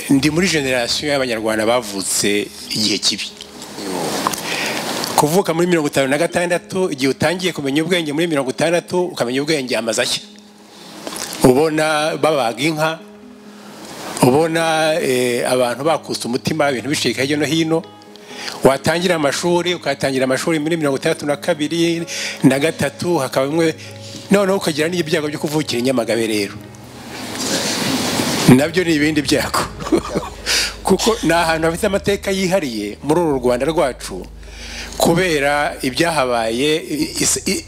ndi muri generasiyo y'abanyarwanda bavutse igihe kibi kuvuka muri mirongo itanu na gatandatu igihe utangiye kumenya ubwenge muri mirongo itandatu ukamenya ubwenge amazashya ubona babaga inka ubona abantu bakutse umutima ibintu bicika hirya no hino watangira amashuri ukatangira amashuri muri mirongo itandatu na kabiri na gatatu hakaba bimwe noneho ukagira n'ibyago byo kuvukira i nyamagabe rero nabyo ni ibindi byago kuko ni ahantu hafite amateka yihariye muri uru rwanda rwacu kubera ibyahabaye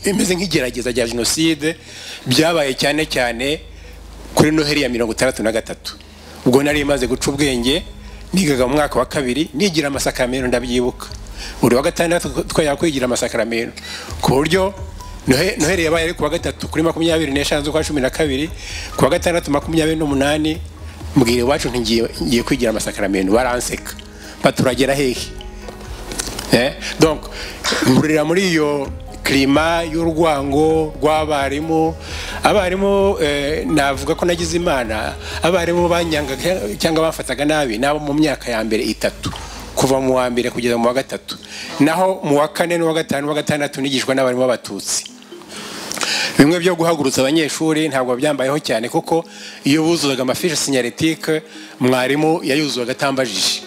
imeze nk'igerageza rya jenoside byabaye cyane cyane kuri noheli ya mirongo itandatu na gatatu ubwo nari imaze guca ubwenge nigaga mu mwaka wa kabiri nigira amasakaramentu ndabyibuka buri wa gatandatu twajya kwigira amasakaramentu ku buryo noheli yabaye ari ku wa gatatu kuri makumyabiri n'eshanu z'ukwa cumi na kabiri ku wa gatandatu makumyabiri n'umunani mbwira iwacu ngiye kwigira amasakaramentu baranseka baturagera hehe mburira muri iyo kirima y'urwango rw'abarimu abarimu navuga ko nagize imana abarimu banyangaga cyangwa bafataga nabi nabo mu myaka ya mbere itatu kuva mu wa mbere kugeza mu wa gatatu naho mu wa kane n'uwa gatanu n'uwa gatandatu nigishwa n'abarimu b'abatutsi bimwe byo guhagurutsa abanyeshuri ntabwo byambayeho cyane kuko iyo buzuzaga amafishi sinyaritike mwarimu yayuzuzaga atambajije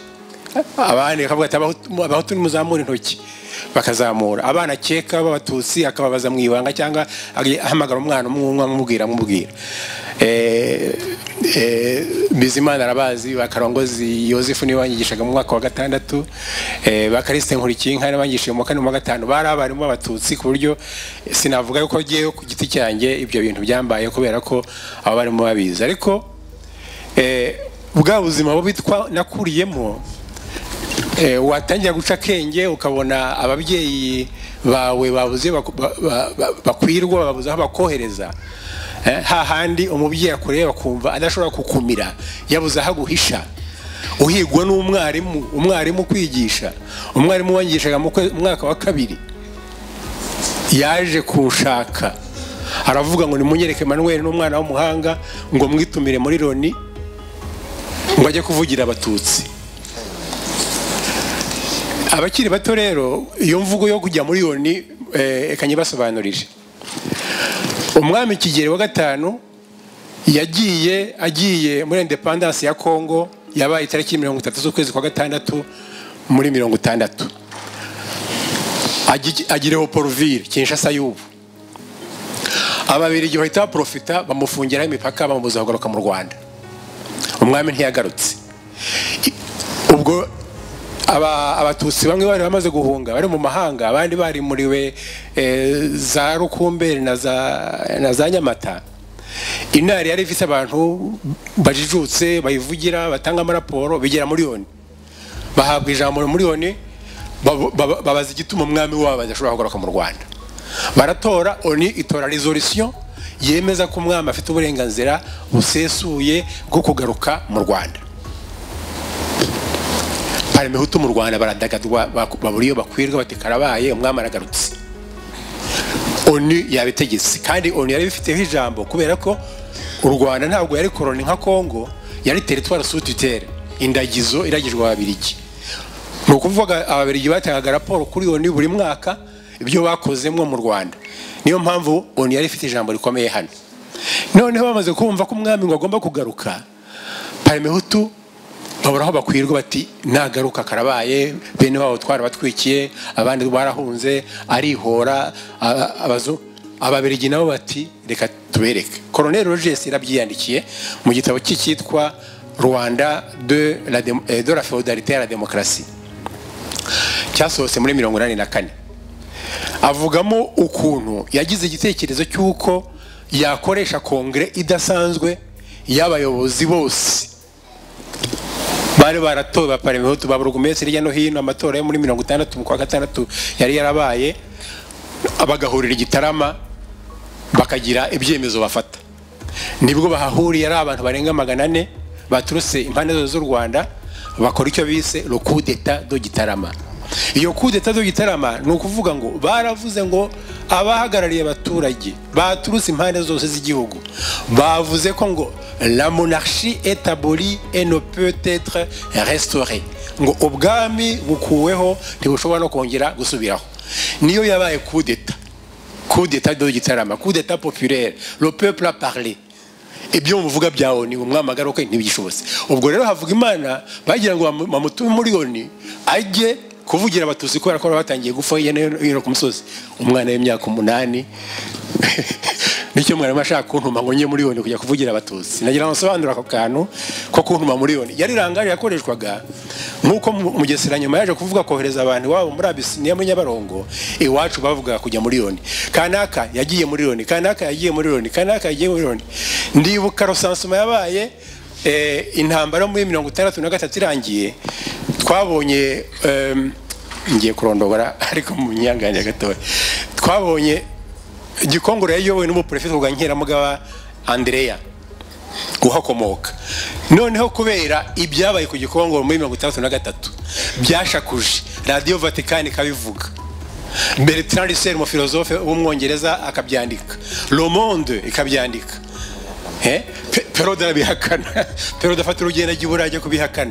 abandi bakavuga ati abahutu nimuzamure intoki bakazamura abana akeka b'abatutsi akababaza mu ibanga cyangwa ahamagara umwana umwumwe amubwira amubwira bizimana arabazi bakarongozi yosefu niwe wanyigishaga mu mwaka wa gatandatu bakarisite nkurikinka n'abanyigishije mu kane mu gatanu bari abarimu b'abatutsi ku buryo sinavuga yuko ngewe ku giti cyanjye ibyo bintu byambaye kubera ko abo barimo babizi ariko bwa buzima bitwa nakuriyemo watangira guca akenge ukabona ababyeyi bawe babuze bakwirwa babuze aho bakohereza hahandi umubyeyi akureba akumva adashobora kukumira yabuze aho aguhisha uhigwa n'umwarimu umwarimu kwigisha umwarimu wangishaga mu mwaka wa kabiri yaje kuwushaka aravuga ngo nimunyereke manuel n'umwana w'umuhanga ngo mwitumire muri loni ngo ajye kuvugira abatutsi abakiri bato rero iyo mvugo yo kujya muri yoni reka nyibasobanurire umwami kigeri wa gatanu yagiye agiye muri indepandansi ya kongo yabaye itariki mirongo itatu z'ukwezi kwa gatandatu muri mirongo itandatu agireho poruvire kinshasa y'ubu ababiri igihe bahita baporofita bamufungiraho imipaka bamubuza kugaruka mu rwanda umwami ntiyagarutse ubwo abatutsi bamwe bari bamaze guhunga bari mu mahanga abandi bari muriwe za rukumberi na za nyamata inari yari ifite abantu bajijutse bayivugira batanga amaraporo bigera miliyoni bahabwa ijambo miliyoni babaza igituma umwami wabo badashobora kugaruka mu rwanda baratora oni itora resolisiyo yemeza ko umwami afite uburenganzira busesuye bwo kugaruka mu rwanda hari imihutu mu rwanda baradagadwa babura iyo bakwirwa bati karabaye umwami aragarutse onu yabitegetse kandi onu yari bifiteho ijambo kubera ko u rwanda ntabwo yari koroni nka kongo yari teritwari sutitere indagizo iragijwe ababirigi ni ukuvuga ababirigi batangaga raporo kuri onu buri mwaka ibyo bakozemo mu rwanda niyo mpamvu onu yari ifite ijambo rikomeye hano noneho bamaze kumva ko umwami ngo agomba kugaruka parimihutu babura aho bakwirwa bati nagaruka karabaye bene wabo twarabatwikiye abandi barahunze arihora ababirigi nabo bati reka tubereke koroneri rogesi yarabyiyandikiye mu gitabo cye cyitwa rwanda de la feudalité ya la demokarasi cyasohotse muri mirongo inani na kane avugamo ukuntu yagize igitekerezo cy'uko yakoresha kongere idasanzwe y'abayobozi bose bari baratowe baparemihutu ba burugumesi hirya no hino amatora yo muri mirongo itandatu mu kwa gatandatu yari yarabaye bagahurira igitarama bakagira ibyemezo bafata nibwo bahahuriye ari abantu barenga magana ane baturutse impande zose z'u rwanda bakora icyo bise rukudeta do gitarama iyo kudeta zo gitarama ni ukuvuga ngo baravuze ngo abahagarariye abaturage baturutse impande zose z'igihugu bavuze ko ngo la monarchie établie et ne peut être restaurée ngo ubwami bukuweho ntibushobora no kongera gusubiraho niyo yabaye kudeta kudeta do gitarama kudeta populaire le peuple a parlé ibyo muvuga bya oni umwamagara uko ntibishobotse ubwo rero havuga imana bagira ngo bamutume muri oni ajye kuvugira abatutsi kubera ko batangiye gupfa hirya no hino ku musozi umwana w'imyaka umunani nicyo mwana ashaka kuntuma ngo njye muri oni kujya kuvugira abatutsi nagira ngo nsobanure ako kantu ko kuntuma muri oni yari rangari yakoreshwaga nk'uko mugesera nyuma yaje kuvuga kohereza abantu iwabo muri abisiniya muri nyabarongo iwacu bavugaga kujya muri oni kanaka yagiye muri oni kanaka yagiye muri oni kanaka yagiye muri oni ndibuka rosansuma yabaye eh, intambara muri mirongo itandatu na gatatu irangiye twabonye em, ngiye kurondogora ariko mu nyanganya gatoya twabonye gikongoro yayobowe n'umuperefite wa nkeramugaba andreya uhakomoka noneho kubera ibyabaye ku gikongoro muri mirongo itandatu na gatatu byashakuje radiyo vatikani ikabivuga bertrand russell umufilozofe w'umwongereza akabyandika le monde ikabyandika Eh? Pe- peroda arabihakana peroda afata urugendo ajya iburayi ajya kubihakana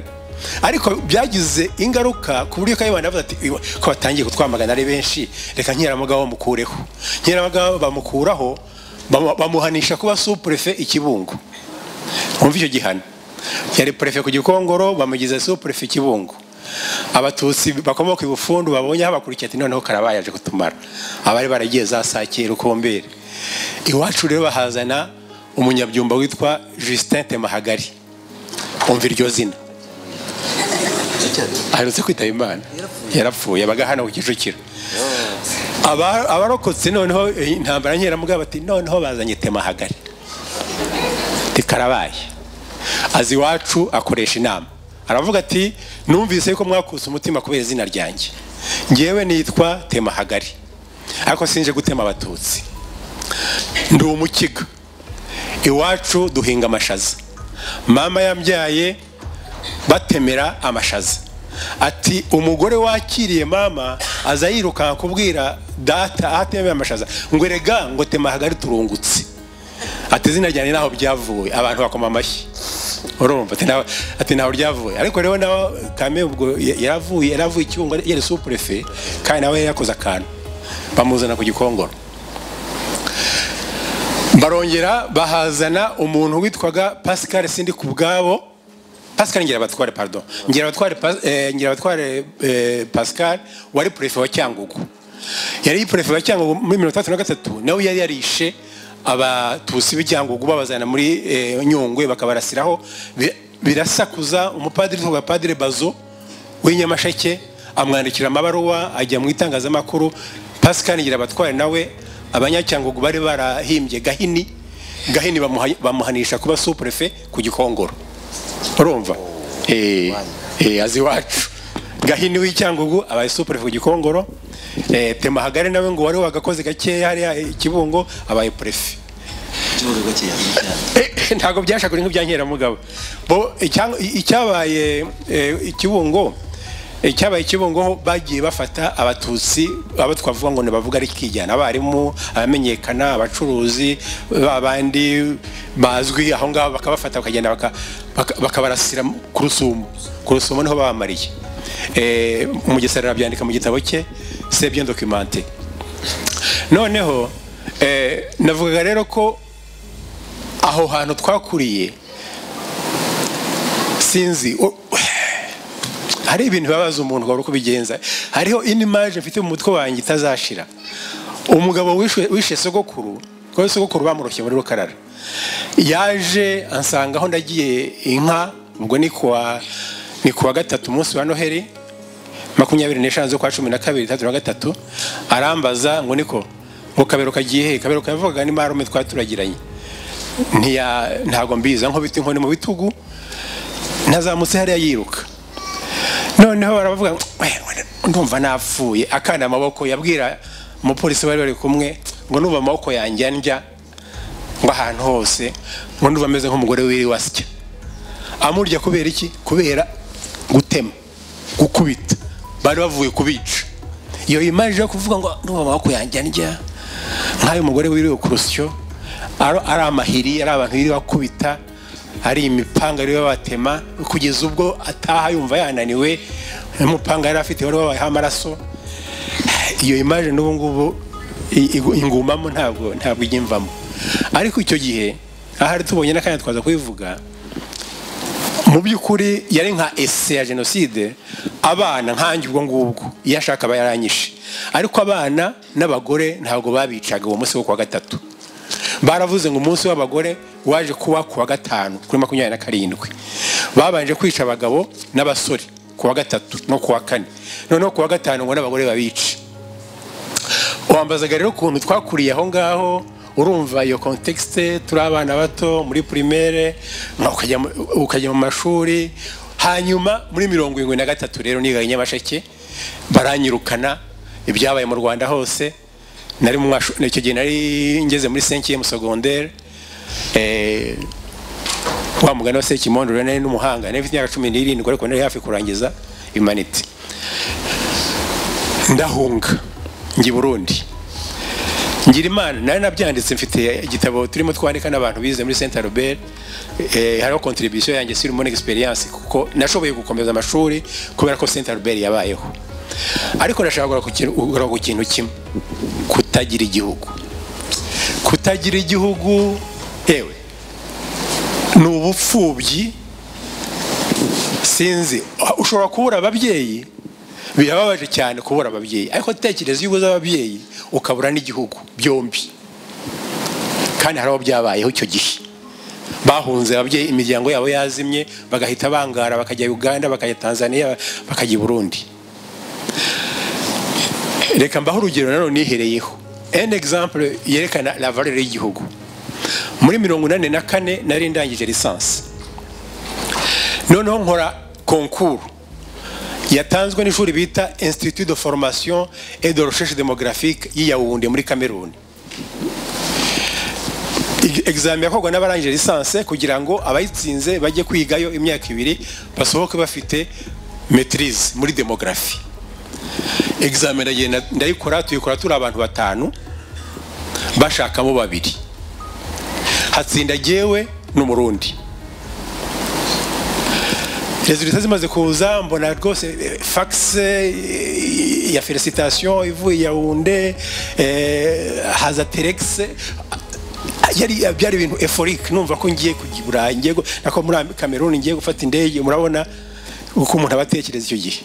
ariko byagize ingaruka ku buryo kayibanda yavuze ati "Iwa- ko batangiye kutwamagana ari benshi reka nkeramugabo bamukureho nkeramugabo bamukuraho bamu- bamuhanisha kuba supurefe ikibungo wumva icyo gihano yari perefe ku gikongoro bamugize supurefe ikibungo abatutsi bakomoka ibufundu babonye habakurikiye ati noneho karabaye aje kutumara abari baragiye za sakira ukombere iwacu rero bahazana umunyabyumba witwa justin temahagari umva iryo zina aherutse kwitaba imana yarapfuye abaga hano ku kicukiro Aba- abarokotse noneho eh, intambara nkeramugabo bati noneho bazanye temahagari rikarabaye azi iwacu akoresha inama aravuga ati numvise ko mwakutse umutima kubera izina ryanjye ngewe nitwa temahagari ariko sinje gutema abatutsi ndi umukiga iwacu duhinga amashaza mama yambyaye batemera amashaza ati umugore wakiriye mama aza yirukanka kubwira data aho atemera amashaza ngo erega ngo temahagari turungutse ati izina ryanjye ntaho byavuye abantu bakoma amashyi urumva ati ntaho- ati ntaho ryavuye ariko rero nawe kame ubwo ya- yaravuye yaravuye icyungo yari supurefe kandi nawe yari yakoze akantu bamuzana ku gikongoro barongera bahazana umuntu witwaga pascal sindi ku bwabo pascal ngirabatware pardon ngirabatware Pas- eh, ngirabatware eh, pascal wari prefe wa cyangugu yari prefe wa cyangugu muri mirongo itandatu na gatatu nawe yari yarishe abatusi b'icyangugu babazana muri eh, nyungwe bakabarasiraho bi- birasakuza umupadiri witwaga padiri bazo w'inyamasheke amwandikira amabaruwa ajya mu itangazamakuru pascal ngirabatware nawe abanyacyangugu bari barahimbye gahini gahini bamuha- bamuhanisha kuba supurefe ku gikongoro urumva Eh, eh, azi iwacu gahini w'icyangugu abaye supurefe ku gikongoro Eh, temahagari nawe ngo wari wagakoze gakeya hariya eh, ikibungo abaye purefe Eh, ntabwo byashakure nk'ibyankeramugabo bo icyang- i- icyabaye eh, ikibungo eh, cyabaye ikibungo ho bagiye bafata abatutsi abo twavuga ngo ntibavuga ari kikijyana abarimu abamenyekana abacuruzi ba bandi bazwi aho ngaho bakabafata bakagenda baka- baka- bakabarasira ku rusumo ku rusumo niho babamariye Eh, umugesera arabyandika mu gitabo cye c'est bien documenté noneho eh, navugaga rero ko aho hantu twakuriye sinzi u- hari ibintu bibabaza umuntu wari kubigenza hariho indi maje mfite mu mutwe wanjye itazashira umugabo wishwe- wishe sogokuru kuko sogokuru bamuroshye muri rukarara yaje ansanga aho ndagiye inka ubwo ni kuwa ni kuwa gatatu umunsi wa noheli makumyabiri n'eshanu z'ukwa cumi na kabiri itandatu na gatatu arambaza ngo niko ngo kabero kagiye he kabero kavugaga ni marume twaturagiranye ntiya ntabwo mbizi nkubita inkoni mu bitugu ntazamutse hariya yiruka noneho baravuga ngo, "Eh, ndumva napfuye akana amaboko yabwira umupolisi bari bari kumwe ngo nuva amaboko yanjye andya ngo ahantu hose ngo nuva ameze nk'umugore wiriwe asya amurya kubera iki kubera gutema gukubita bari bavuye kubica iyo imaje yo kuvuga ngo ndumva amaboko yanjye ndya nk'ayo mugore wiriwe ku rusyo ari ari amahiri ari abantu biri bakubita hari imipanga ariyo batema kugeza ubwo ataha yumva yananiwe n'umupanga yari afite wari wabayeho amaraso iyo imaje n'ubu ngubu i- i- ingumamo ntabwo ntabwo ijya imvamo ariko icyo gihe ahari tubonye n'akanya twaza kubivuga mu by'ukuri yari nka ese ya jenoside abana nkange ubwo ngubwo iyo ashaka aba yaranyishe ariko abana n'abagore ntabwo babicaga uwo munsi wo kuwa gatatu baravuze ngo umunsi w'abagore waje kuba kuwa gatanu kuri makumyabiri na karindwi babanje kwica abagabo n'abasore kuwa gatatu no kuwa kane noneho kuwa gatanu ngo n'abagore babice wambazaga rero ukuntu twakuriye aho ngaho urumva iyo kontekisite turi abana bato muri primaire nka ukajya mu- ukajya mu mashuri hanyuma muri mirongo irindwi na gatatu rero nigaga i nyamasheke baranyirukana ibyabaye mu rwanda hose nari mu mashuri icyo gihe nari ngeze muri senkiye mu sogondere Eh, wa mugani wa sekimondo rero nari n'umuhanga nari mfite imyaka cumi n'irindwi ariko nari hafi kurangiza imanite ndahunga njya i burundi ngira imana nari nabyanditse mfite igitabo turimo twandika n'abantu bize muri saint albert eh, hariho contribution yanjye sur mon experience kuko nashoboye gukomeza amashuri kubera ko saint albert yabayeho ariko ndashaka kugaruka ku kintu- kugaruka ku kintu kimwe kutagira igihugu kutagira igihugu ewe ni ubupfubyi sinzi ushobora kubura ababyeyi birababaje cyane kubura ababyeyi ariko tekereza iyo ubuze ababyeyi ukabura n'igihugu byombi kandi hari aho byabayeho icyo gihe bahunze ababyeyi imiryango yabo yazimye bagahita bangara bakajya uganda bakajya tanzania bakajya i burundi reka mbaho urugero nanone nihereyeho en exemple yerekana la valeur y'igihugu muri mirongo inani na kane nari ndangije lisansi noneho nkora konkuru yatanzwe n'ishuri bita institut de formation et de recherche démographique y'i Yaoundé muri kameruni examen yakorwa n'abarangije lisanse kugira ngo abayitsinze bajye kwigayo imyaka ibiri basohoke bafite maitrise muri demografi examen ndagenda ndayikora tuyikora turi abantu batanu bashakamo babiri hatsinda jyewe n'umurundi resultat zimaze kuza mbona rwose eh, fax eh, ya felicitation ivuye yawunde haza telex yari byari ibintu eforique numva ko ngiye kujya i burayi ngiye gu- nako muri Am- kameruni ngiye gufata indege murabona uko umuntu aba atekereza icyo gihe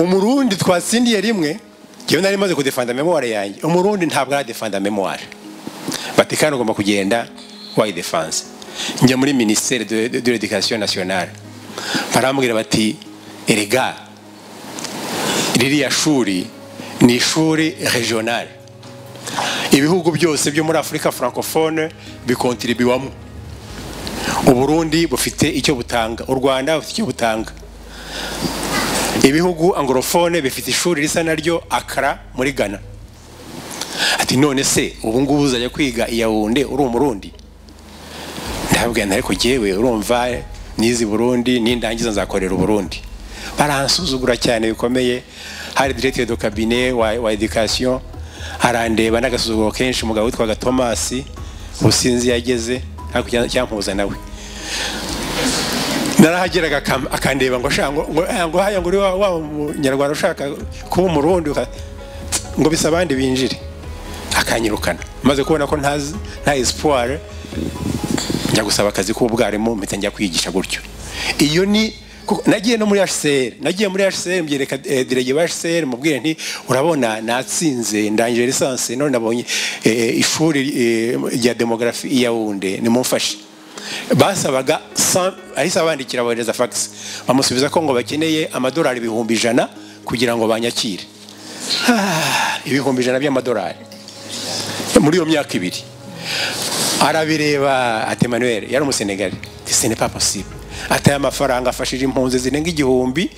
umurundi twatsindiye rimwe njyewe nari maze kudefanda memoire yanjye umurundi ntabwo aradefanda memoire vatikani ugomba kugenda wayidefanse njya muri minisiteri de de- de l'education nationale barambwira bati erega ririya shuri ni ishuri regionale ibihugu byose byo muri afurika francophone bikontribuwamo uburundi bufite icyo butanga u rwanda bufite icyo butanga ibihugu angorofone bifite ishuri risa naryo akara muri ghana ati none se ubu ngubu uzajya kwiga i yawunde uri umurundi ndababwira nti ariko jyewe urumva nizi burundi nindangiza nzakorera uburundi baransuzugura cyane bikomeye hari directeur de cabinet wa, wa education arandeba n'agasuzuguro kenshi umugabo witwaga tomasi ubusinzi yageze ariko cya- cyampuza nawe narahageraga akam- akandeba ngo shaka ngo ngo- eh, ngo haya ngo uri wa wa munyarwanda ushaka kuba umurundi uka- ngo bisa abandi binjire akanyirukana maze kubona ko ntazi- nta espoir njya gusaba akazi k'ubwarimu mpita njya kwigisha gutyo iyo ni kuko- nagiye no muri hcr nagiye muri hcr mbyereka eh, direge ba hcr mubwire nti urabona natsinze ndangije lisansi none nabonye eh, ishuri eh, rya demografi i yawunde nimumfashe basabaga cent- ahise abandikira abohereza fax bamusubiza ko ngo bakeneye amadolari ibihumbi ijana kugira ngo banyakire Ah, ibihumbi ijana by'amadolari muri iyo myaka ibiri arabireba ati Emmanuel yari umusenegali ce n'est pas possible ataye amafaranga afashije impunzi zirenga igihumbi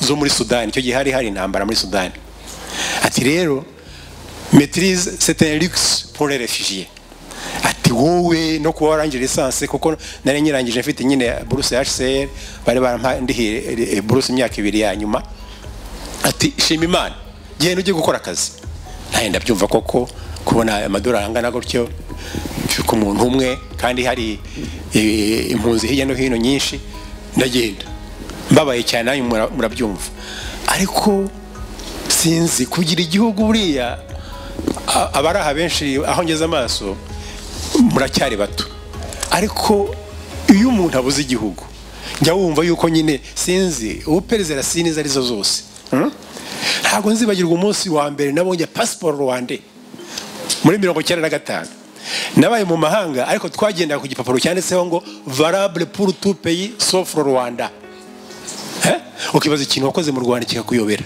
zo muri sudani icyo gihe hari hari intambara muri sudani ati rero maitrise c'est un luxe pour les réfugiés ati wowe no kuba warangije lisansi kuko nari nyirangije mfite nyine buruse ya hcr bari barampandihiye buruse imyaka ibiri ya nyuma ati shima imana genda ujye gukora akazi ntahenda byumva koko kubona amadolari angana gutyo ku muntu umwe kandi hari eh, impunzi hirya no hino nyinshi ndagenda mbabaye cyane nanyu mura- murabyumva ariko sinzi kugira igihugu buriya a- abari aha benshi aho ngeze amaso muracyari bato ariko iyo umuntu abuze igihugu njya wumva yuko nyine sinzi ubu perezida siniza arizo zose Hmm? ntabwo nzibagirwa umunsi wa mbere nabonye pasiporo rwande muri mirongo icyenda na gatanu nabaye mu mahanga ariko twagendaga ku gipapuro cyanditseho ngo varable pour tout pays sauf le rwanda Eh? ukibaza ikintu wakoze mu rwanda kikakuyobera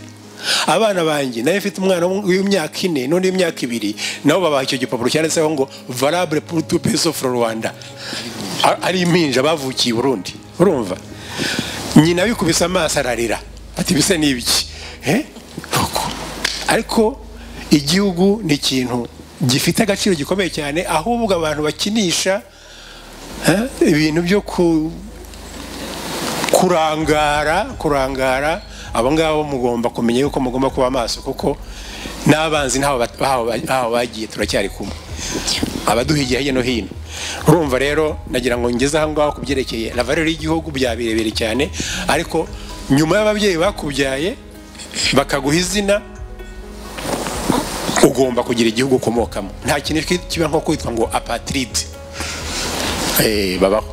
abana banjye nayo mfite umwana w'imyaka ine n'undi w'imyaka ibiri nabo babaha icyo gipapuro cyanditseho ngo varable pour tout pays sauf le rwanda A- ari impinja bavukiye i burundi urumva nyina bikubise amaso ararira ati bise ni ibiki Eh? ariko igihugu ni ikintu gifite agaciro gikomeye cyane ahubwo abantu bakinisha eh, ibintu byo ku kurangara kurangara abo ngabo mugomba kumenya yuko mugomba kuba maso kuko n'abanzi ntaho bat- baho ba- baho bagiye turacyari kumwe abaduhigira hirya no hino urumva rero nagira ngo ngeze aho ngaho ku byerekeye lavarero y'igihugu bya birebire cyane ariko nyuma y'ababyeyi bakubyaye bakaguha izina ugomba kugira igihugu ukomokamo nta kintu kiba nko kwitwa ngo apatiride Eh, babaho